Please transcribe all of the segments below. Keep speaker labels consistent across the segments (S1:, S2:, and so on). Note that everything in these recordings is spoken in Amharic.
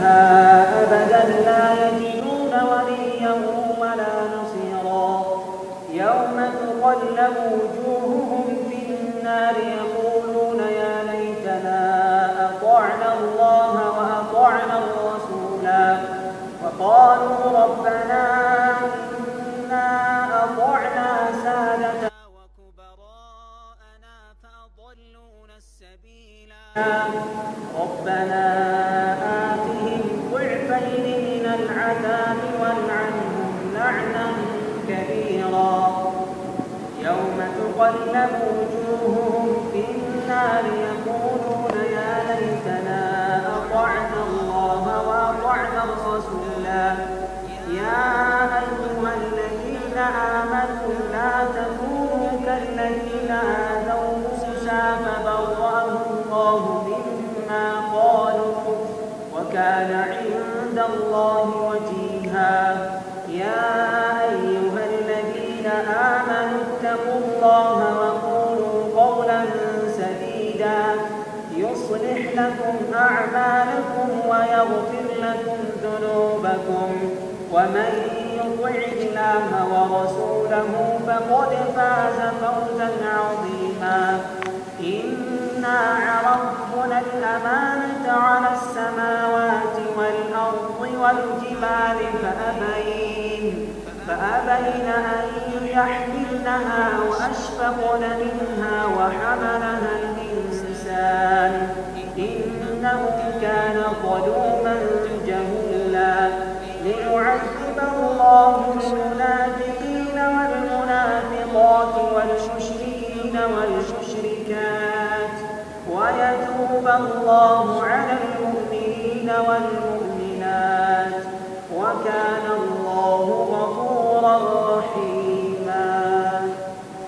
S1: فيها أبدا لا يجدون وليا ولا نصيرا يوم تقلب وجوههم في النار يقولون يا ليتنا أطعنا الله وأطعنا الرسولا وقالوا ربنا إنا أطعنا سادتنا وكبراءنا فأضلونا السبيلا ربنا آتهم ضعفين من العذاب والعنهم لعنا كبيرا يوم تقلب وجوههم في النار يقولون يا ليتنا أطعنا الله وأطعنا الرسولا يا أيها الذين آمنوا لا تكونوا كالذين آذوا موسى فبرأه الله مما قالوا وكان عند الله وجيها يا أيها الذين آمنوا اتقوا الله وقولوا قولا سديدا يصلح لكم أعمالكم ويغفر لكم ذنوبكم ومن يطع الله ورسوله فقد فاز فوزا عظيما إنا عرضنا الأمانة على السماوات والأرض والجبال فأبين فأبين أن يحملنها وأشفقن منها وحملها الإنسان إنه كان ظلوما جهولا ليعذب الله المنافقين والمنافقات والمشركين والمشركات ويتوب الله على المؤمنين والمؤمنات وكان الله غفورا رحيما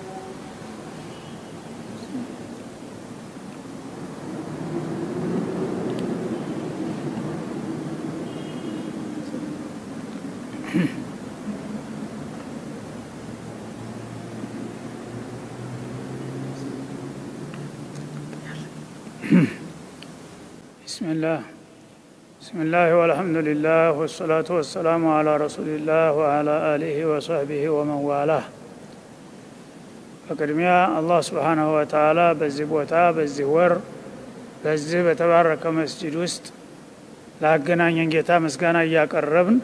S2: بسم الله بسم الله والحمد لله والصلاة والسلام على رسول الله وعلى آله وصحبه ومن والاه በቅድሚያ አላህ ስብሓናሁ ወተዓላ በዚህ ቦታ በዚህ ወር በዚህ በተባረከ መስጂድ ውስጥ ላገናኘን ጌታ ምስጋና እያቀረብን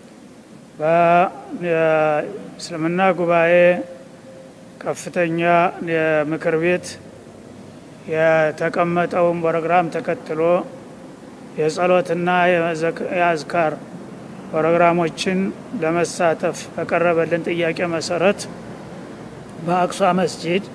S2: በእስልምና ጉባኤ ከፍተኛ የምክር ቤት የተቀመጠውን ፕሮግራም ተከትሎ የጸሎትና የአዝካር ፕሮግራሞችን ለመሳተፍ በቀረበልን ጥያቄ መሰረት በአቅሷ መስጂድ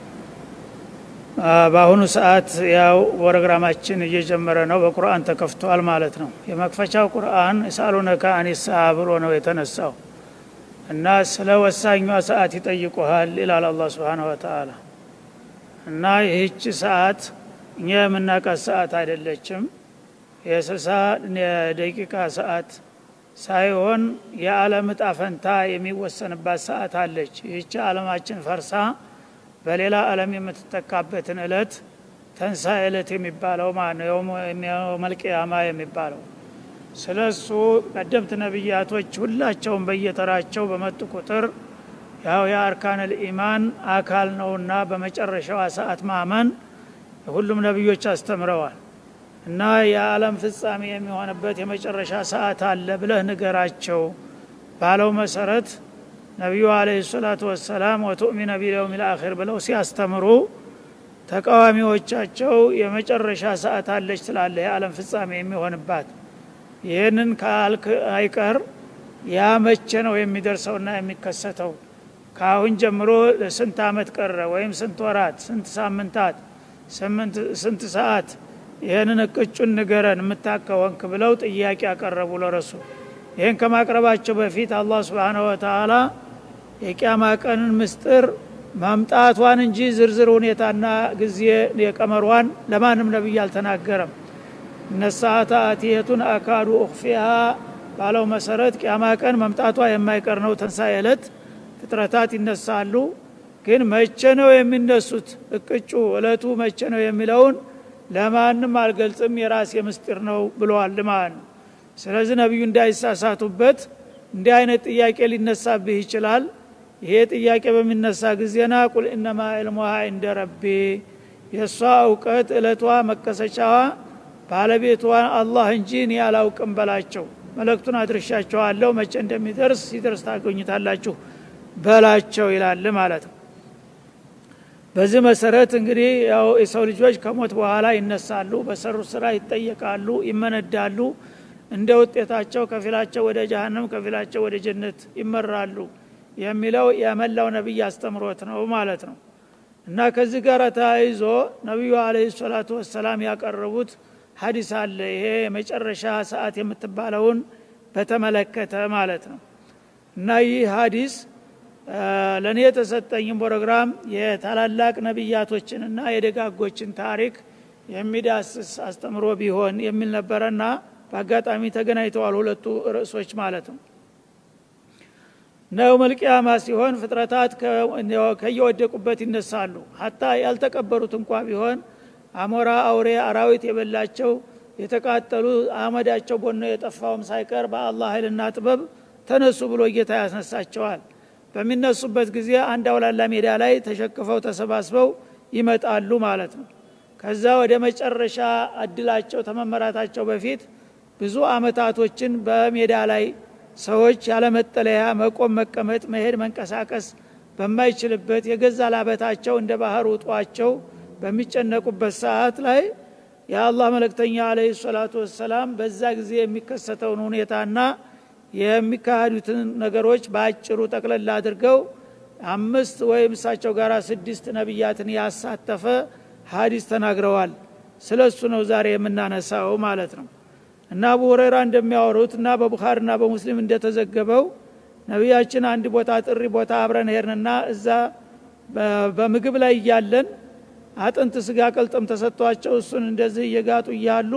S2: በአሁኑ ሰዓት ያው ፕሮግራማችን እየጀመረ ነው። በቁርአን ተከፍቷል ማለት ነው። የመክፈቻው ቁርአን የሳሉነካ አኒሳ ብሎ ነው የተነሳው እና ስለ ወሳኟ ሰዓት ይጠይቁሃል ይላል አላህ ስብሓነሁ ወተዓላ እና ይህች ሰዓት እኛ የምናውቃት ሰዓት አይደለችም። የስልሳ ደቂቃ ሰዓት ሳይሆን የዓለም እጣ ፈንታ የሚወሰንባት ሰዓት አለች። ይህች ዓለማችን ፈርሳ በሌላ ዓለም የምትተካበትን እለት ተንሳ እለት የሚባለው ማነው መልቅያማ የሚባለው ስለ እሱ ቀደምት ነቢያቶች ሁላቸውም በየተራቸው በመጡ ቁጥር ያው የአርካን ልኢማን አካል ነውና በመጨረሻዋ ሰዓት ማመን ሁሉም ነቢዮች አስተምረዋል እና የዓለም ፍጻሜ የሚሆንበት የመጨረሻ ሰዓት አለ ብለህ ንገራቸው ባለው መሰረት ነቢዩ አለህ ሰላቱ ወሰላም ወቱእሚነ ቢልየውም ልአኪር ብለው ሲያስተምሩ ተቃዋሚዎቻቸው የመጨረሻ ሰዓት አለች ትላለ የዓለም ፍጻሜ የሚሆንባት ይህንን ካልክ አይቀር ያ መቼ ነው የሚደርሰውና የሚከሰተው ከአሁን ጀምሮ ስንት አመት ቀረ ወይም ስንት ወራት ስንት ሳምንታት ስንት ሰዓት ይህንን እቅጩን ንገረን የምታከወንክ ብለው ጥያቄ ያቀረቡ ለረሱል ይህን ከማቅረባቸው በፊት አላህ ስብሓነሁ ወተአላ የቅያማ ቀንን ምስጥር ማምጣቷን እንጂ ዝርዝር ሁኔታና ጊዜ የቀመሯን ለማንም ነቢይ አልተናገረም እነሳአተ አቲየቱን አካዱ ኡክፊሃ ባለው መሰረት ቅያማ ቀን መምጣቷ የማይቀር ነው ተንሳኤ ዕለት ፍጥረታት ይነሳሉ ግን መቼ ነው የሚነሱት እቅጩ እለቱ መቼ ነው የሚለውን ለማንም አልገልጽም የራሴ ምስጢር ነው ብለዋል ማለት ነው ስለዚህ ነቢዩ እንዳይሳሳቱበት እንዲህ አይነት ጥያቄ ሊነሳብህ ይችላል ይሄ ጥያቄ በሚነሳ ጊዜና ቁል እነማ ዕልሙሃ እንደ ረቢ የእሷ እውቀት እለቷ መከሰቻዋ ባለቤቷ አላህ እንጂ እኔ አላውቅም በላቸው መለክቱን አድርሻቸዋለሁ መቼ እንደሚደርስ ሲደርስ ታገኙታላችሁ በላቸው ይላል ማለት ነው በዚህ መሰረት እንግዲህ ያው የሰው ልጆች ከሞት በኋላ ይነሳሉ በሰሩ ስራ ይጠየቃሉ ይመነዳሉ እንደ ውጤታቸው ከፊላቸው ወደ ጀሀነም ከፊላቸው ወደ ጀነት ይመራሉ የሚለው የመላው ነቢይ አስተምሮት ነው ማለት ነው እና ከዚህ ጋር ተያይዞ ነቢዩ አለ ሰላቱ ወሰላም ያቀረቡት ሀዲስ አለ ይሄ የመጨረሻ ሰዓት የምትባለውን በተመለከተ ማለት ነው እና ይህ ሀዲስ ለእኔ የተሰጠኝም ፕሮግራም የታላላቅ ነቢያቶችንና የደጋጎችን ታሪክ የሚዳስስ አስተምሮ ቢሆን የሚል ነበረና በአጋጣሚ ተገናኝተዋል ሁለቱ ርዕሶች ማለት ነው ነው መልቅያማ ሲሆን ፍጥረታት ከየወደቁበት ይነሳሉ ሀታ ያልተቀበሩት እንኳ ቢሆን አሞራ አውሬ አራዊት የበላቸው የተቃጠሉ አመዳቸው ቦኖ የጠፋውም ሳይቀር በአላህ ኃይልና ጥበብ ተነሱ ብሎ ጌታ ያስነሳቸዋል በሚነሱበት ጊዜ አንድ አውላላ ሜዳ ላይ ተሸክፈው ተሰባስበው ይመጣሉ ማለት ነው ከዛ ወደ መጨረሻ እድላቸው ተመመራታቸው በፊት ብዙ አመታቶችን በሜዳ ላይ ሰዎች ያለመጠለያ መቆም መቀመጥ መሄድ መንቀሳቀስ በማይችልበት የገዛ ላበታቸው እንደ ባህር ውጧቸው በሚጨነቁበት ሰዓት ላይ የአላህ መለክተኛ አለ ሰላቱ ወሰላም በዛ ጊዜ የሚከሰተውን ሁኔታና የሚካሄዱትን ነገሮች በአጭሩ ጠቅለል አድርገው አምስት ወይም እሳቸው ጋር ስድስት ነቢያትን ያሳተፈ ሀዲስ ተናግረዋል ስለ እሱ ነው ዛሬ የምናነሳው ማለት ነው እና አቡ ሁረይራ እንደሚያወሩት እና በቡኻርና በሙስሊም እንደተዘገበው ነቢያችን አንድ ቦታ ጥሪ ቦታ አብረን ሄድንና እዛ በምግብ ላይ እያለን አጥንት ስጋ ቅልጥም ተሰጥቷቸው እሱን እንደዚህ እየጋጡ እያሉ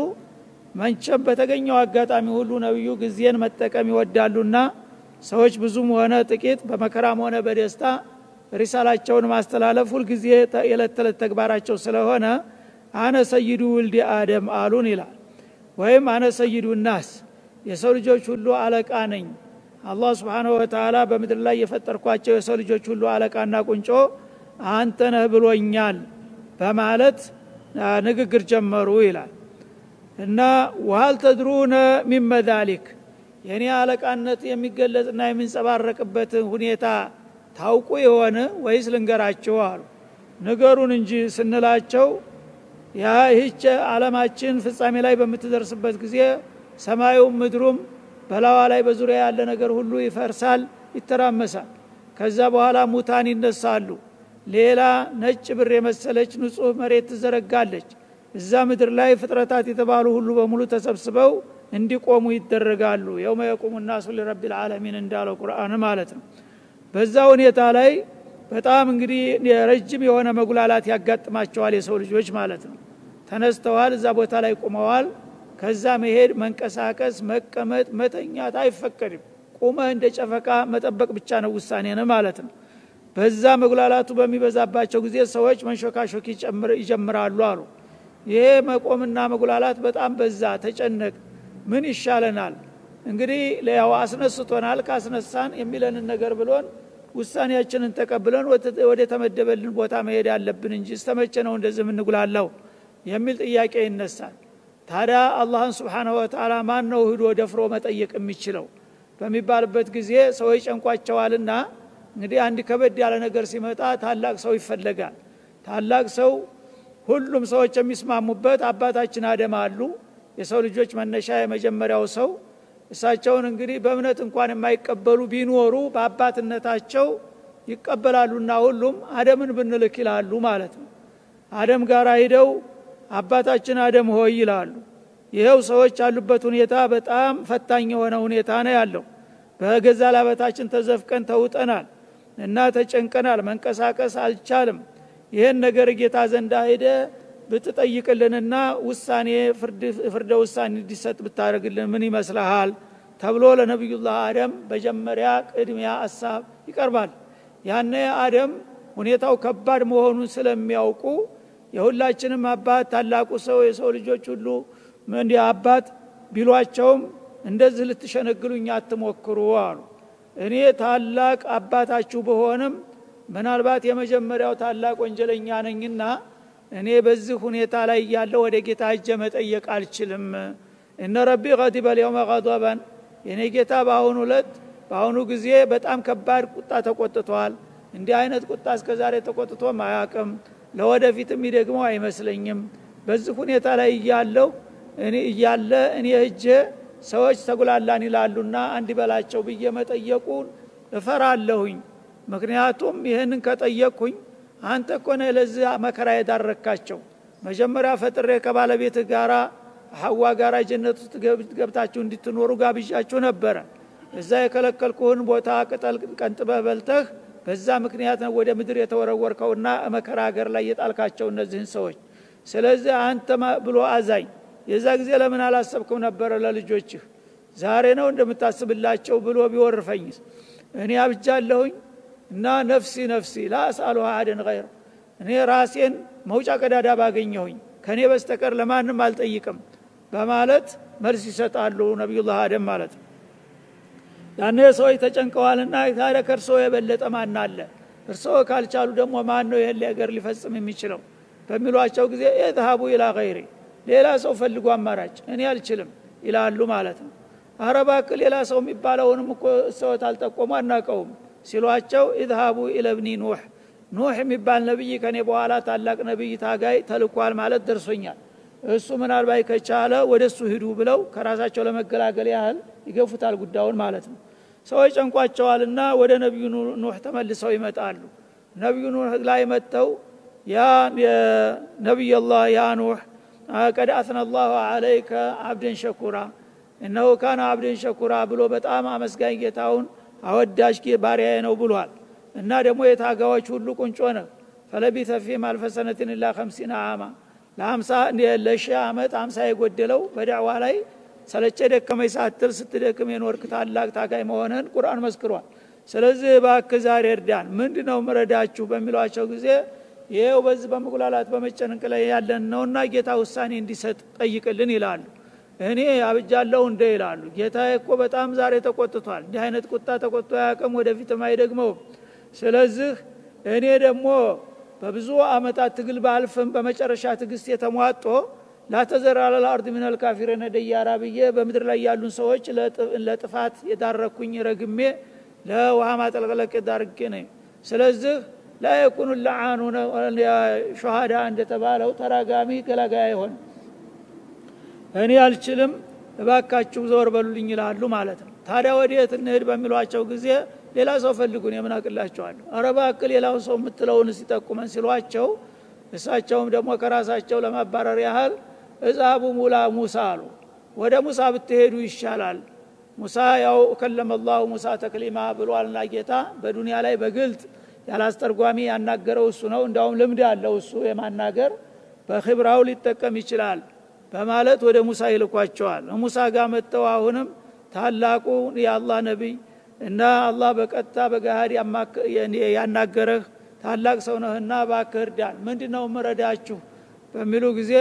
S2: መንቸም በተገኘው አጋጣሚ ሁሉ ነቢዩ ጊዜን መጠቀም ይወዳሉና ሰዎች ብዙም ሆነ ጥቂት በመከራም ሆነ በደስታ ሪሳላቸውን ማስተላለፍ ሁልጊዜ የዕለት ተዕለት ተግባራቸው ስለሆነ አነ ሰይዱ ውልዲ አደም አሉን ይላል ወይም አነ ሰይዱ ናስ የሰው ልጆች ሁሉ አለቃ ነኝ አላህ ስብሓንሁ ወተላ በምድር ላይ የፈጠርኳቸው የሰው ልጆች ሁሉ አለቃና ቁንጮ አንተ ነህ ብሎኛል በማለት ንግግር ጀመሩ ይላል እና ወሀል ተድሩነ ሚመ ዛሊክ የእኔ አለቃነት የሚገለጽና የሚንጸባረቅበትን ሁኔታ ታውቁ የሆነ ወይስ ልንገራቸው አሉ ንገሩን እንጂ ስንላቸው ያ ይህች አለማችን ፍጻሜ ላይ በምትደርስበት ጊዜ ሰማዩም ምድሩም በላዋ ላይ በዙሪያ ያለ ነገር ሁሉ ይፈርሳል ይተራመሳል ከዛ በኋላ ሙታን ይነሳሉ ሌላ ነጭ ብር የመሰለች ንጹህ መሬት ትዘረጋለች እዛ ምድር ላይ ፍጥረታት የተባሉ ሁሉ በሙሉ ተሰብስበው እንዲቆሙ ይደረጋሉ የውመ የቁሙ ናሱ ሊረቢ ልዓለሚን እንዳለው ቁርአን ማለት ነው በዛ ሁኔታ ላይ በጣም እንግዲህ ረጅም የሆነ መጉላላት ያጋጥማቸዋል የሰው ልጆች ማለት ነው ተነስተዋል እዛ ቦታ ላይ ቁመዋል ከዛ መሄድ መንቀሳቀስ መቀመጥ መተኛት አይፈቀድም ቁመህ እንደ ጨፈቃ መጠበቅ ብቻ ነው ውሳኔን ማለት ነው በዛ መጉላላቱ በሚበዛባቸው ጊዜ ሰዎች መንሾካሾክ ይጀምራሉ አሉ ይሄ መቆምና መጉላላት በጣም በዛ ተጨነቅ ምን ይሻለናል እንግዲህ ያው አስነስቶናል ካስነሳን የሚለንን ነገር ብሎን ውሳኔያችንን ተቀብለን ወደ ተመደበልን ቦታ መሄድ አለብን እንጂ እስተመቼ ነው እንደዚህ የምንጉላላው የሚል ጥያቄ ይነሳል ታዲያ አላህን ስብሓንሁ ወተላ ማን ነው ህዶ ደፍሮ መጠየቅ የሚችለው በሚባልበት ጊዜ ሰዎች ጨንቋቸዋልና እንግዲህ አንድ ከበድ ያለ ነገር ሲመጣ ታላቅ ሰው ይፈለጋል ታላቅ ሰው ሁሉም ሰዎች የሚስማሙበት አባታችን አደም አሉ የሰው ልጆች መነሻ የመጀመሪያው ሰው እሳቸውን እንግዲህ በእምነት እንኳን የማይቀበሉ ቢኖሩ በአባትነታቸው ይቀበላሉና ሁሉም አደምን ብንልክ ይላሉ ማለት ነው አደም ጋር ሂደው አባታችን አደም ሆይ ይላሉ ይኸው ሰዎች ያሉበት ሁኔታ በጣም ፈታኝ የሆነ ሁኔታ ነው ያለው በገዛ ላበታችን ተዘፍቀን ተውጠናል እና ተጨንቀናል መንቀሳቀስ አልቻልም ይህን ነገር ጌታ ዘንዳ ሄደ ብትጠይቅልንና ውሳኔ ፍርደ ውሳኔ እንዲሰጥ ብታደርግልን ምን ይመስልሃል ተብሎ ለነቢዩላህ አደም መጀመሪያ ቅድሚያ ሀሳብ ይቀርባል ያነ አደም ሁኔታው ከባድ መሆኑን ስለሚያውቁ የሁላችንም አባት ታላቁ ሰው የሰው ልጆች ሁሉ እንዲ አባት ቢሏቸውም እንደዚህ ልትሸነግሉኝ አትሞክሩ አሉ እኔ ታላቅ አባታችሁ በሆንም ምናልባት የመጀመሪያው ታላቅ ወንጀለኛ ነኝና እኔ በዚህ ሁኔታ ላይ እያለ ወደ ጌታ እጀ መጠየቅ አልችልም እነ ረቢ ቀዲበ ልየውመ ቀበን የእኔ ጌታ በአሁኑ ዕለት በአሁኑ ጊዜ በጣም ከባድ ቁጣ ተቆጥቷል እንዲህ አይነት ቁጣ እስከ ዛሬ ተቆጥቶም አያቅም ለወደፊትም ይደግመው አይመስለኝም በዚህ ሁኔታ ላይ እያለው እኔ እያለ እኔ እጀ ሰዎች ተጉላላን ይላሉና አንድ በላቸው ብዬ መጠየቁን እፈራለሁኝ ምክንያቱም ይህንን ከጠየቅኩኝ አንተ እኮ ነህ ለዚህ መከራ የዳረካቸው መጀመሪያ ፈጥሬ ከባለቤት ጋራ ሐዋ ጋራ ጀነት ውስጥ ገብታችሁ እንድትኖሩ ጋብዣችሁ ነበረ እዛ የከለከልኩህን ቦታ ቅጠል ቀንጥበህ በልተህ በዛ ምክንያት ነው ወደ ምድር የተወረወርከውና መከራ ሀገር ላይ የጣልካቸው እነዚህን ሰዎች ስለዚህ አንተ ብሎ አዛኝ የዛ ጊዜ ለምን አላሰብክም ነበረ ለልጆችህ ዛሬ ነው እንደምታስብላቸው ብሎ ቢወርፈኝስ እኔ አብጃለሁኝ እና ነፍሲ ነፍሲ ላአስአሉ አደን ገይረ እኔ ራሴን መውጫ ቀዳዳ ባገኘሁኝ ከእኔ በስተቀር ለማንም አልጠይቅም በማለት መልስ ይሰጣሉ ነቢዩላህ አደም ማለት ነው ያኔ ሰዎች ተጨንቀዋልና ታዲያ ከእርስዎ የበለጠ ማን አለ እርስዎ ካልቻሉ ደግሞ ማን ነው ይህን ነገር ሊፈጽም የሚችለው በሚሏቸው ጊዜ የዝሀቡ ኢላ ገይሪ ሌላ ሰው ፈልጉ አማራጭ እኔ አልችልም ይላሉ ማለት ነው አረባክ ሌላ ሰው የሚባለውንም እኮ ሰዎት አልጠቆሙ አናቀውም ሲሏቸው ኢዝሃቡ ኢለብኒ ኑሕ ኑሕ የሚባል ነቢይ ከኔ በኋላ ታላቅ ነቢይ ታጋይ ተልኳል ማለት ደርሶኛል እሱ ምናልባት ከቻለ ወደ እሱ ሂዱ ብለው ከራሳቸው ለመገላገል ያህል ይገፉታል ጉዳዩን ማለት ነው ሰዎች ጨንቋቸዋልና ወደ ነቢዩ ኑሕ ተመልሰው ይመጣሉ ነቢዩ ኑሕ ላይ መጥተው ያ ነቢይ ላህ ያ ኑሕ ቀድ አስነ ላሁ አለይከ አብደን ሸኩራ እነሆ ካነ አብደን ሸኩራ ብሎ በጣም አመስጋኝ ጌታውን አወዳጅ ባሪያዬ ነው ብሏል እና ደግሞ የታጋዎች ሁሉ ቁንጮ ነህ ፈለቢተ ፊህም አልፈሰነትን ላ ከምሲና አማ ለሀምሳ ለሺህ ዓመት አምሳ የጎደለው በዳዕዋ ላይ ሰለቸ ደከመኝ ሳትል ስትደክም የኖርክ ታላቅ ታጋይ መሆንህን ቁርአን መስክሯል ስለዚህ ባክ ዛሬ እርዳን ምንድ ነው ምረዳችሁ በሚሏቸው ጊዜ ይኸው በዚህ በመጉላላት በመጨነቅ ላይ ያለን ነውና ጌታ ውሳኔ እንዲሰጥ ጠይቅልን ይላሉ እኔ አብጃለሁ እንደ ይላሉ ጌታ እኮ በጣም ዛሬ ተቆጥቷል እንዲህ አይነት ቁጣ ተቆጥቶ ያቅም ወደፊትም አይደግመውም ስለዚህ እኔ ደግሞ በብዙ አመታት ትግል ባልፍም በመጨረሻ ትግስት የተሟጦ ላተዘር አለል አርድ ሚነል ካፊሪነ ደያራ ብዬ በምድር ላይ ያሉን ሰዎች ለጥፋት የዳረኩኝ ረግሜ ለውሃ ማጠለቅለቅ የዳርጌ ነኝ ስለዚህ ላ የኩኑ ለአኑ ሸሃዳ እንደተባለው ተራጋሚ ገላጋይ አይሆን እኔ አልችልም እባካችሁ ዘወር በሉልኝ ይላሉ ማለት ነው ታዲያ ወዴት እንሄድ በሚሏቸው ጊዜ ሌላ ሰው ፈልጉን የምን አቅላቸዋለሁ አረባክ ሌላው ሰው የምትለውን ሲጠቁመን ሲሏቸው እሳቸውም ደግሞ ከራሳቸው ለማባረር ያህል እዛቡ ሙላ ሙሳ አሉ ወደ ሙሳ ብትሄዱ ይሻላል ሙሳ ያው ከለመ ላሁ ሙሳ ተክሊማ ብሏልና ጌታ በዱንያ ላይ በግልጥ ያላስተርጓሚ ያናገረው እሱ ነው እንዳውም ልምድ አለው እሱ የማናገር በክብራው ሊጠቀም ይችላል በማለት ወደ ሙሳ ይልኳቸዋል ሙሳ ጋር መጥተው አሁንም ታላቁ የአላህ ነቢይ እና አላህ በቀጥታ በጋሃድ ያናገረህ ታላቅ ሰው ነህና ባክህ እርዳን ምንድ ነው ምረዳችሁ በሚሉ ጊዜ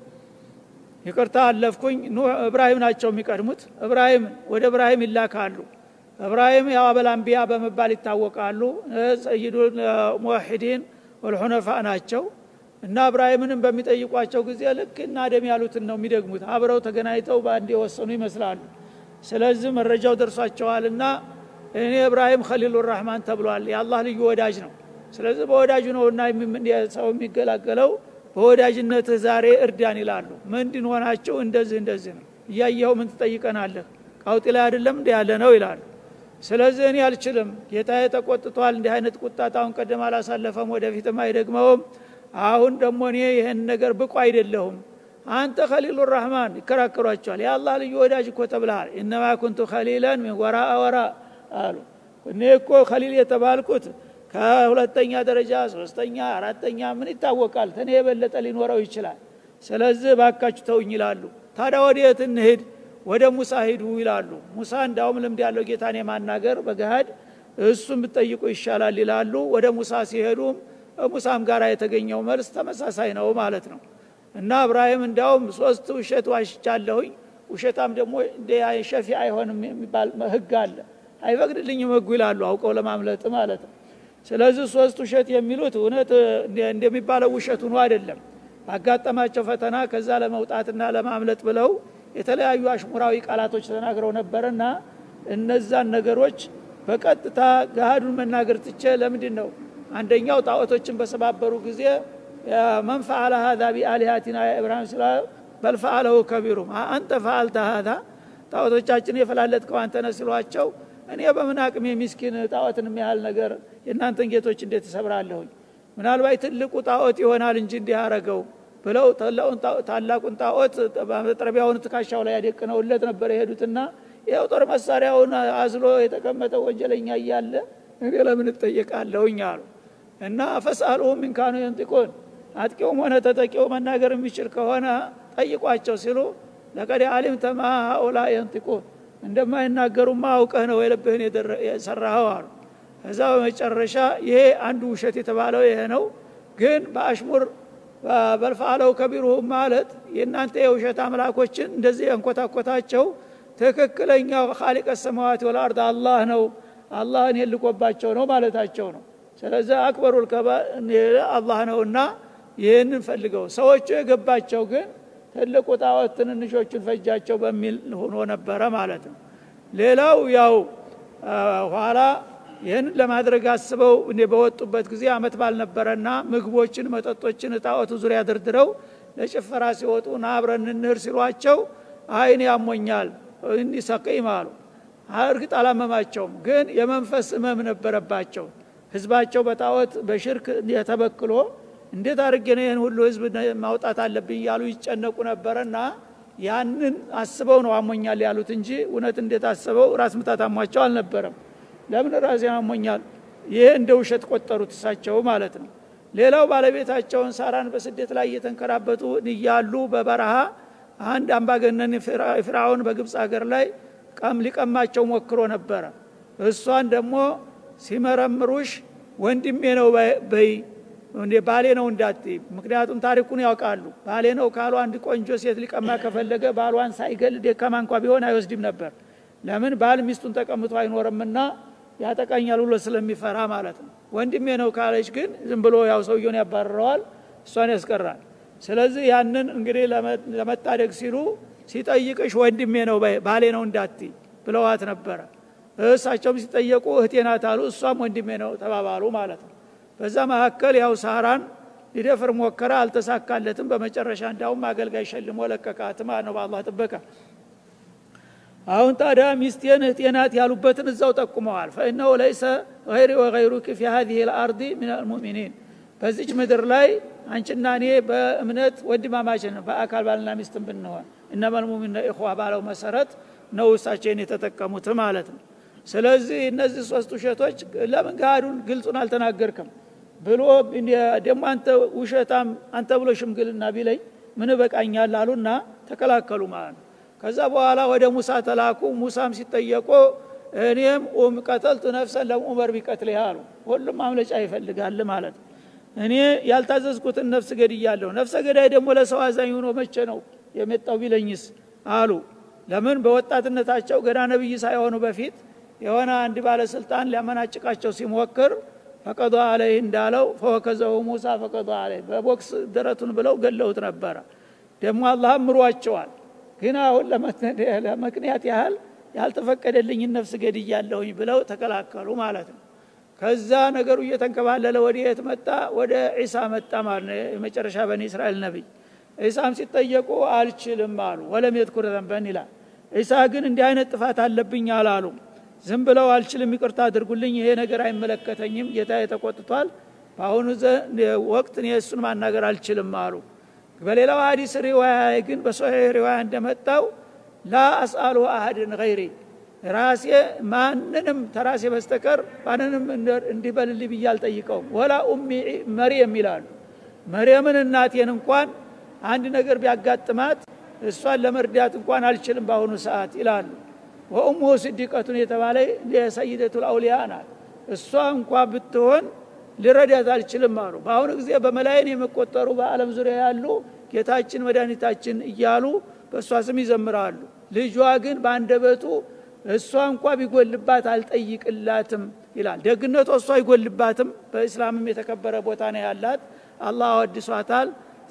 S2: ይቅርታ አለፍኩኝ እብራሂም ናቸው የሚቀድሙት እብራሂም ወደ እብራሂም ይላካሉ እብራሂም ያው አበላንቢያ በመባል ይታወቃሉ ሰይዱ ሙዋሒዲን ወልሑነፋ ናቸው እና እብራሂምንም በሚጠይቋቸው ጊዜ ልክ እና አደም ያሉትን ነው የሚደግሙት አብረው ተገናኝተው በአንድ የወሰኑ ይመስላሉ ስለዚህ መረጃው ደርሷቸዋልና እኔ እብራሂም ከሊሉ ራህማን ተብሏል የአላህ ልዩ ወዳጅ ነው ስለዚህ በወዳጁ ነው እና ሰው የሚገላገለው በወዳጅነትህ ዛሬ እርዳን ይላሉ ምንድን ሆናቸው እንደዚህ እንደዚህ ነው እያየኸው ምን ትጠይቀናለህ ቃውጢ ላይ አይደለም እንዲ ያለ ነው ይላሉ ስለዚህ እኔ አልችልም ጌታ ተቆጥቷል እንዲህ አይነት ቁጣት አሁን ቀደም አላሳለፈም ወደፊትም አይደግመውም አሁን ደግሞ እኔ ይህን ነገር ብቁ አይደለሁም አንተ ከሊሉ ራህማን ይከራከሯቸዋል የአላህ ልዩ ወዳጅ እኮ ተብልሃል እነማ ኩንቱ ከሊለን ሚን ወራ ወራ አሉ እኔ እኮ ከሊል የተባልኩት ከሁለተኛ ደረጃ ሶስተኛ አራተኛ ምን ይታወቃል ተኔ የበለጠ ሊኖረው ይችላል ስለዚህ ባካችሁ ተውኝ ይላሉ ታዲያ ወዴት እንሄድ ወደ ሙሳ ሂዱ ይላሉ ሙሳ እንዳውም ልምድ ያለው ጌታን የማናገር በገሃድ እሱን ብጠይቁ ይሻላል ይላሉ ወደ ሙሳ ሲሄዱም ሙሳም ጋር የተገኘው መልስ ተመሳሳይ ነው ማለት ነው እና እብራሂም እንዳውም ሶስት ውሸት ዋሽቻለሁኝ ውሸታም ደግሞ ሸፊ አይሆንም የሚባል ህግ አለ አይፈቅድልኝም ህጉ ይላሉ አውቀው ለማምለጥ ማለት ነው ስለዚህ ሶስት ውሸት የሚሉት እውነት እንደሚባለው ውሸት ሆኖ አይደለም ባጋጠማቸው ፈተና ከዛ ለመውጣትና ለማምለጥ ብለው የተለያዩ አሽሙራዊ ቃላቶች ተናግረው ነበርና እነዛን ነገሮች በቀጥታ ገሃዱን መናገር ትቼ ለምንድን ነው አንደኛው ጣዖቶችን በሰባበሩ ጊዜ መን ፈአለ ሀዛ ቢአሊሃቲና ያ ኢብራሂም ስላ በልፈአለሁ ከቢሩም አንተ ፈአልተ ሀዛ ጣዖቶቻችን የፈላለጥከው አንተ ነህ ሲሏቸው እኔ በምን አቅሜ ሚስኪን ጣዖትን የሚያህል ነገር የእናንተን ጌቶች እንዴት እሰብራለሁኝ ምናልባት ትልቁ ጣዖት ይሆናል እንጂ እንዲህ አረገው ብለው ታላቁን ጣዖት መጥረቢያውን ትካሻው ላይ ያደቅነውለት ነበር የሄዱትና ይኸው ጦር መሳሪያውን አዝሎ የተቀመጠ ወንጀለኛ እያለ እኔ ለምን እጠየቃለሁኝ አሉ እና ፈስአልሁም ሚንካኑ የንጢቁን አጥቂውም ሆነ ተጠቂው መናገር የሚችል ከሆነ ጠይቋቸው ሲሉ ለቀድ አሊምተ ማ ሀኡላ የንጢቁን እንደማይናገሩማ አውቀህ ነው የልብህን የሰራኸው አሉ ከዛ በመጨረሻ ይሄ አንዱ ውሸት የተባለው ይሄ ነው ግን በአሽሙር በልፈአለው ከቢሩሁም ማለት የእናንተ የውሸት አምላኮችን እንደዚህ ያንኮታኮታቸው ትክክለኛው ካሊቀ ሰማዋት ወልአርድ አላህ ነው አላህን የልቆባቸው ነው ማለታቸው ነው ስለዚህ አክበሩል አላህ ነውና ይህንን ፈልገው ሰዎቹ የገባቸው ግን ትልቁ ጣዖት ትንንሾቹን ፈጃቸው በሚል ሆኖ ነበረ ማለት ነው ሌላው ያው ኋላ ይህን ለማድረግ አስበው በወጡበት ጊዜ አመት ባልነበረና ምግቦችን መጠጦችን ጣዖቱ ዙሪያ ደርድረው ለጭፈራ ሲወጡ ና አብረን እንህር ሲሏቸው አይን ያሞኛል እንዲ ሰቂም አሉ እርግጥ አላመማቸውም ግን የመንፈስ እመም ነበረባቸው ህዝባቸው በጣዖት በሽርክ የተበክሎ እንዴት አድርጌ ነው ይህን ሁሉ ህዝብ ማውጣት አለብኝ እያሉ ይጨነቁ ነበረና ያንን አስበው ነው አሞኛል ያሉት እንጂ እውነት እንዴት አስበው ራስ ምታት አሟቸው አልነበረም ለምን ራሴ አሞኛል ይሄ እንደ ውሸት ቆጠሩት እሳቸው ማለት ነው ሌላው ባለቤታቸውን ሳራን በስደት ላይ እየተንከራበቱ እያሉ በበረሃ አንድ አምባገነን ፍራውን በግብፅ ሀገር ላይ ቀም ሊቀማቸው ሞክሮ ነበረ እሷን ደግሞ ሲመረምሩሽ ወንድሜ ነው በይ ባሌ ነው እንዳት ምክንያቱም ታሪኩን ያውቃሉ ባሌ ነው ካሉ አንድ ቆንጆ ሴት ሊቀማ ከፈለገ ባሏን ሳይገል ደካማ እንኳ ቢሆን አይወስድም ነበር ለምን ባል ሚስቱን ተቀምጦ አይኖርምና ያጠቃኛል ብሎ ስለሚፈራ ማለት ነው ወንድሜ ነው ካለች ግን ዝም ብሎ ያው ሰውየውን ያባርረዋል እሷን ያስቀራል ስለዚህ ያንን እንግዲህ ለመታደግ ሲሉ ሲጠይቅሽ ወንድሜ ነው ባሌ ነው እንዳት ብለዋት ነበረ እሳቸውም ሲጠየቁ እህቴ ናት አሉ እሷም ወንድሜ ነው ተባባሉ ማለት ነው በዛ መካከል ያው ሳራን ሊደፍር ሞከረ አልተሳካለትም በመጨረሻ እንዳውም አገልጋይ ሸልሞ ለቀቃት ማለት ነው በአላህ ጥበቃ አሁን ታዲያ ሚስቴን እህቴ ናት ያሉበትን እዛው ጠቁመዋል ፈእነሁ ለይሰ ገይሪ ወገይሩክ ፊ ሀዚህ ልአርድ ምን አልሙእሚኒን በዚች ምድር ላይ አንቺና እኔ በእምነት ወንድማማችን በአካል ባልና ሚስትን ብንሆን እነመልሙሚን ኢኹዋ ባለው መሰረት ነው እሳቸውን የተጠቀሙት ማለት ነው ስለዚህ እነዚህ ሶስት ውሸቶች ለምን ገሃዱን ግልጹን አልተናገርክም ብሎ ደግሞ አንተ ውሸታም አንተ ብሎ ሽምግልና ቢለኝ ምን በቃኛል አሉና ተከላከሉ ማለት ነው ከዛ በኋላ ወደ ሙሳ ተላኩ ሙሳም ሲጠየቁ እኔም ኡም ቀተልቱ ነፍሰን ለኡመር ቢቀትልህ አሉ ሁሉም ማምለጫ ይፈልጋል ማለት ነው እኔ ያልታዘዝኩትን ነፍስ ገድያለሁ ነፍሰ ገዳይ ደግሞ ለሰው አዛኝ ሆኖ መቼ ነው የመጣው ቢለኝስ አሉ ለምን በወጣትነታቸው ገና ነብይ ሳይሆኑ በፊት የሆነ አንድ ባለስልጣን ሊያመናጭቃቸው ሲሞክር ፈቀዶ አለይህ እንዳለው ፈወከዘው ሙሳ ፈቀዶ አለይ በቦክስ ደረቱን ብለው ገለውት ነበረ ደግሞ አላህ ምሯቸዋል ግን አሁን ለምክንያት ያህል ያልተፈቀደልኝን ነፍስ ገድያለሁኝ ብለው ተከላከሉ ማለት ነው ከዛ ነገሩ እየተንከባለለ ወደ የት መጣ ወደ ዒሳ መጣ ማለት ነው የመጨረሻ በኒ እስራኤል ነቢይ ዒሳም ሲጠየቁ አልችልም አሉ ወለም የትኩር ዘንበን ይላል ዒሳ ግን እንዲህ አይነት ጥፋት አለብኝ አላሉ ዝም ብለው አልችልም ይቅርታ አድርጉልኝ ይሄ ነገር አይመለከተኝም ጌታ የተቆጥቷል በአሁኑ ወቅት እኔ እሱን ማናገር አልችልም አሉ በሌላው ሀዲስ ሪዋያ ግን በሶሒህ ሪዋያ እንደመጣው ላ አስአሉ አህድን ገይሪ ራሴ ማንንም ተራሴ በስተቀር ማንንም እንዲበልልኝ ብዬ አልጠይቀውም ወላ ኡሚ መርየም ይላሉ መርየምን እናቴን እንኳን አንድ ነገር ቢያጋጥማት እሷን ለመርዳት እንኳን አልችልም በአሁኑ ሰዓት ይላሉ ወኡሙሁ ስዲቀቱን የተባለ የሰይደቱ ልአውሊያ ናት እሷ እንኳ ብትሆን ልረዳት አልችልም አሉ በአሁኑ ጊዜ በመላይን የሚቆጠሩ በአለም ዙሪያ ያሉ ጌታችን መድኃኒታችን እያሉ በእሷ ስም ይዘምራሉ ልጇ ግን በአንደበቱ እሷ እንኳ ቢጎልባት አልጠይቅላትም ይላል ደግነቷ እሷ አይጎልባትም በእስላምም የተከበረ ቦታ ነው ያላት አላህ አወድሷታል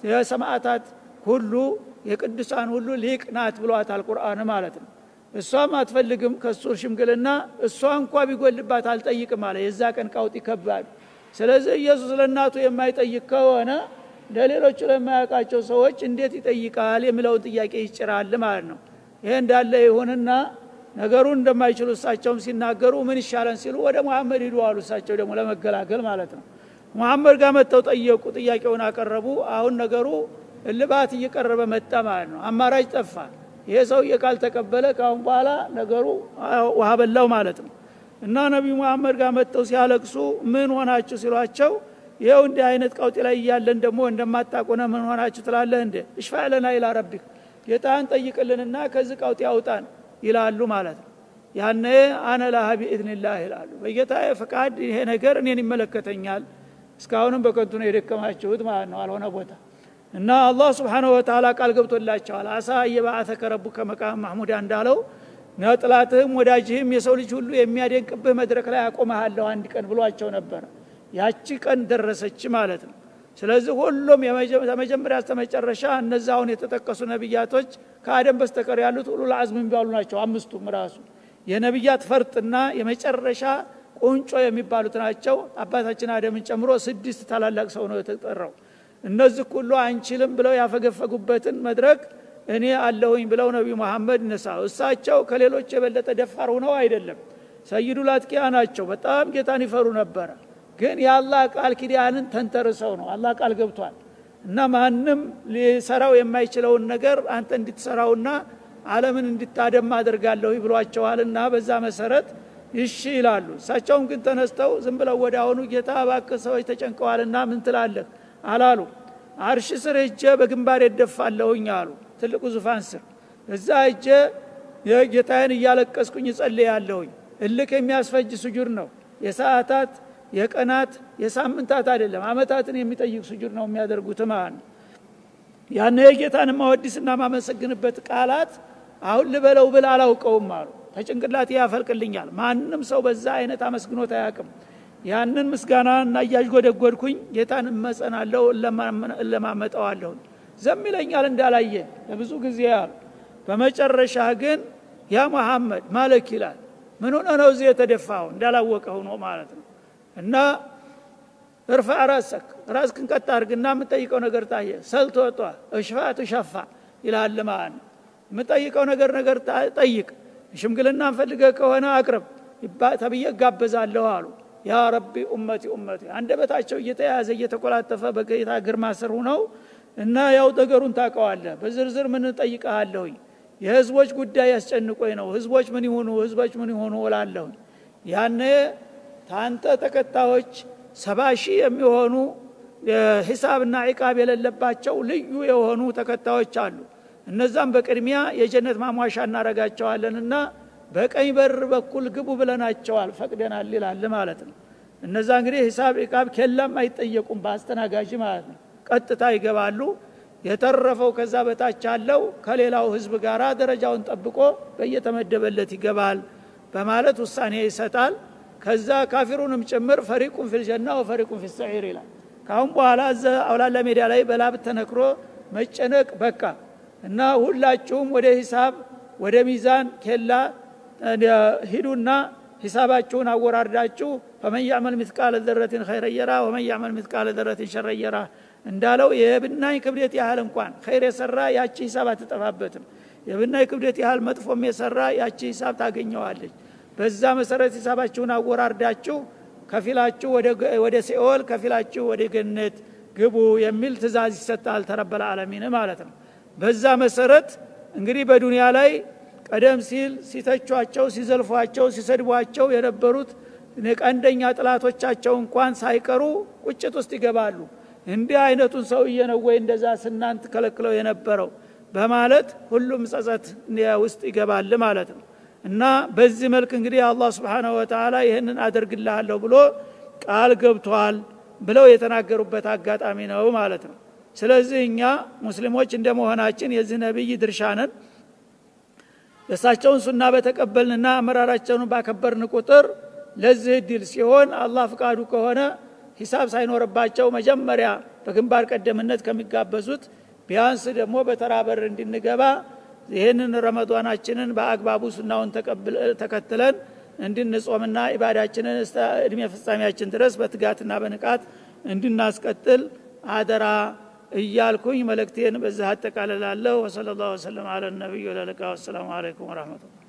S2: የሰማዕታት ሁሉ የቅዱሳን ሁሉ ሊቅ ናት ብሏታል ቁርአን ማለት ነው እሷም አትፈልግም ከሱ ሽምግልና እሷ እንኳ ቢጎልባት አልጠይቅም አለ የዛ ቀን ቃውጥ ይከባድ ስለዚህ ኢየሱስ ለእናቱ የማይጠይቅ ከሆነ ለሌሎቹ ለማያውቃቸው ሰዎች እንዴት ይጠይቃል የሚለውን ጥያቄ ይጭራል ማለት ነው ይሄ እንዳለ ይሁንና ነገሩን እንደማይችሉ እሳቸውም ሲናገሩ ምን ይሻለን ሲሉ ወደ መሐመድ ሂዱ አሉ እሳቸው ደግሞ ለመገላገል ማለት ነው መሐመድ ጋር መጥተው ጠየቁ ጥያቄውን አቀረቡ አሁን ነገሩ እልባት እየቀረበ መጣ ማለት ነው አማራጭ ጠፋ ይሄ ሰውዬ ካልተቀበለ ካሁን በኋላ ነገሩ ውሃ በላው ማለት ነው እና ነቢዩ መሐመድ ጋር መጥተው ሲያለቅሱ ምን ሆናችሁ ሲሏቸው ይኸው እንዲህ አይነት ቀውጢ ላይ እያለን ደግሞ እንደማታቆነ ምን ሆናችሁ ትላለህ እንደ እሽፋ ለና ይላ ረቢክ ጌታህን ጠይቅልንና ከዚህ ቀውጢ አውጣን ይላሉ ማለት ነው ያነ አነ ላሀ ቢኢዝንላህ ይላሉ በጌታ ፈቃድ ይሄ ነገር እኔን ይመለከተኛል እስካሁንም በከንቱ ነው የደከማችሁት ማለት ነው አልሆነ ቦታ እና አላህ ስብሓንሁ ወተላ ቃል ገብቶላቸዋል አሳ እየባአተከ ረቡከ መቃም ማሕሙዳ እንዳለው ነጥላትህም ወዳጅህም የሰው ልጅ ሁሉ የሚያደንቅብህ መድረክ ላይ አቆመሃለሁ አንድ ቀን ብሏቸው ነበረ ያቺ ቀን ደረሰች ማለት ነው ስለዚህ ሁሉም ከመጀመሪያ እስከመጨረሻ እነዚ አሁን የተጠቀሱ ነቢያቶች ከአደም በስተቀር ያሉት ሁሉ ለአዝም የሚባሉ ናቸው አምስቱም ራሱ የነቢያት ፈርጥና የመጨረሻ ቁንጮ የሚባሉት ናቸው አባታችን አደምን ጨምሮ ስድስት ታላላቅ ሰው ነው የተጠራው እነዚህ ሁሉ አንችልም ብለው ያፈገፈጉበትን መድረክ እኔ አለሁኝ ብለው ነቢዩ መሐመድ ይነሳ እሳቸው ከሌሎች የበለጠ ደፋር ሆነው አይደለም ሰይዱ ላትቂያ ናቸው በጣም ጌታን ይፈሩ ነበረ ግን የአላህ ቃል ኪዳንን ተንተርሰው ነው አላህ ቃል ገብቷል እና ማንም ሊሰራው የማይችለውን ነገር አንተ እንድትሰራውና አለምን እንድታደማ አደርጋለሁ ብሏቸዋልና በዛ መሰረት ይሺ ይላሉ እሳቸውም ግን ተነስተው ዝም ብለው ወደ አሁኑ ጌታ እባክህ ሰዎች ተጨንቀዋልና ምን ትላለህ አላሉ አርሽ ስር እጀ በግንባር የደፋለሁኝ አሉ ትልቁ ዙፋን ስር እዛ እጀ የጌታዬን እያለቀስኩኝ እጸልያለሁኝ እልክ የሚያስፈጅ ስጁድ ነው የሰዓታት የቀናት የሳምንታት አይደለም አመታትን የሚጠይቅ ስጁድ ነው የሚያደርጉት ማለት ነው ያነ የጌታን ማወድስና ማመሰግንበት ቃላት አሁን ልበለው ብል አላውቀውም አሉ ተጭንቅላት ያፈልቅልኛል ማንም ሰው በዛ አይነት አመስግኖት አያውቅም ያንን ምስጋናና እያዥጎደጎድኩኝ ጌታን እመጸናለሁ እለማመጠዋለሁ ዘም ይለኛል እንዳላየ ለብዙ ጊዜ ያሉ በመጨረሻ ግን ያ መሐመድ ማለክ ይላል ምን ሆነ ነው እዚህ የተደፋው እንዳላወቀ ሆኖ ማለት ነው እና እርፋ ራሰክ ራስክን ቀጥ አድርግና የምጠይቀው ነገር ታየ ሰልቶ ወጧ እሽፋ ትሸፋ ይላል ማለት ነው የምጠይቀው ነገር ነገር ጠይቅ ሽምግልና ፈልገ ከሆነ አቅርብ ተብዬ እጋበዛለሁ አሉ ያ ረቢ ኡመቲ ኡመቲ አንደበታቸው እየተያዘ እየተቆላጠፈ በጌታ ግርማ ስር ሁነው እና ያው ነገሩን ታውቀዋለህ በዝርዝር ምን ጠይቀሃለሁኝ የህዝቦች ጉዳይ ያስጨንቆኝ ነው ህዝቦች ምን ይሆኑ ህዝቦች ምን ይሆኑ እላለሁኝ ያነ ታንተ ተከታዮች ሰባ ሺህ የሚሆኑ ሂሳብና ዒቃብ የሌለባቸው ልዩ የሆኑ ተከታዮች አሉ እነዛም በቅድሚያ የጀነት ማሟሻ እናረጋቸዋለንና በቀኝ በር በኩል ግቡ ብለናቸዋል ፈቅደናል ይላል ማለት ነው እነዛ እንግዲህ ሂሳብ ዒቃብ ኬላም አይጠየቁም በአስተናጋጅ ማለት ነው ቀጥታ ይገባሉ የተረፈው ከዛ በታች አለው ከሌላው ህዝብ ጋር ደረጃውን ጠብቆ በየተመደበለት ይገባል በማለት ውሳኔ ይሰጣል ከዛ ካፊሩንም ጭምር ፈሪቁን ፊልጀና ወፈሪቁን ፊሰዒር ይላል ካሁን በኋላ እዘ አውላላ ሜዳ ላይ በላብ ተነክሮ መጨነቅ በቃ እና ሁላችሁም ወደ ሂሳብ ወደ ሚዛን ኬላ ሂዱና ሂሳባችሁን አወራርዳችሁ ፈመን ያዕመል ምትቃለ ዘረትን ኸይረየራ ወመን ያዕመል ምትቃለ ዘረትን ሸረየራ እንዳለው የብናኝ ክብደት ያህል እንኳን ኸይር የሰራ ያቺ ሂሳብ አትጠፋበትም የብናኝ ክብደት ያህል መጥፎም የሰራ ያቺ ሂሳብ ታገኘዋለች በዛ መሰረት ሂሳባችሁን አወራርዳችሁ ከፊላችሁ ወደ ሲኦል ከፊላችሁ ወደ ገነት ግቡ የሚል ትእዛዝ ይሰጣል ተረበለ አለሚን ማለት ነው በዛ መሰረት እንግዲህ በዱንያ ላይ ቀደም ሲል ሲተቿቸው ሲዘልፏቸው ሲሰድቧቸው የነበሩት ቀንደኛ ጥላቶቻቸው እንኳን ሳይቀሩ ቁጭት ውስጥ ይገባሉ እንዲህ አይነቱን ሰውዬ ነው ወይ እንደዛ ስናንት ከለክለው የነበረው በማለት ሁሉም ጸጸት ውስጥ ይገባል ማለት ነው እና በዚህ መልክ እንግዲህ አላህ ስብሓንሁ ወተላ ይህንን አደርግልሃለሁ ብሎ ቃል ገብቷል ብለው የተናገሩበት አጋጣሚ ነው ማለት ነው ስለዚህ እኛ ሙስሊሞች እንደ መሆናችን የዚህ ነቢይ ድርሻ ነን የእሳቸውን ሱና በተቀበልንና አመራራቸውን ባከበርን ቁጥር ለዚህ እድል ሲሆን አላህ ፍቃዱ ከሆነ ሂሳብ ሳይኖርባቸው መጀመሪያ በግንባር ቀደምነት ከሚጋበዙት ቢያንስ ደግሞ በተራ በር እንድንገባ ይህንን ረመዷናችንን በአግባቡ ሱናውን ተከትለን እንድንጾምና ኢባዳችንን እስተ እድሜ ፍጻሜያችን ድረስ በትጋትና በንቃት እንድናስቀጥል አደራ እያልኩኝ መልእክቴን በዚህ አጠቃልላለሁ ወሰለ ላሁ ወሰለም አለ ነቢዩ ለልቃ ወሰላሙ አለይኩም ወረህመቱላ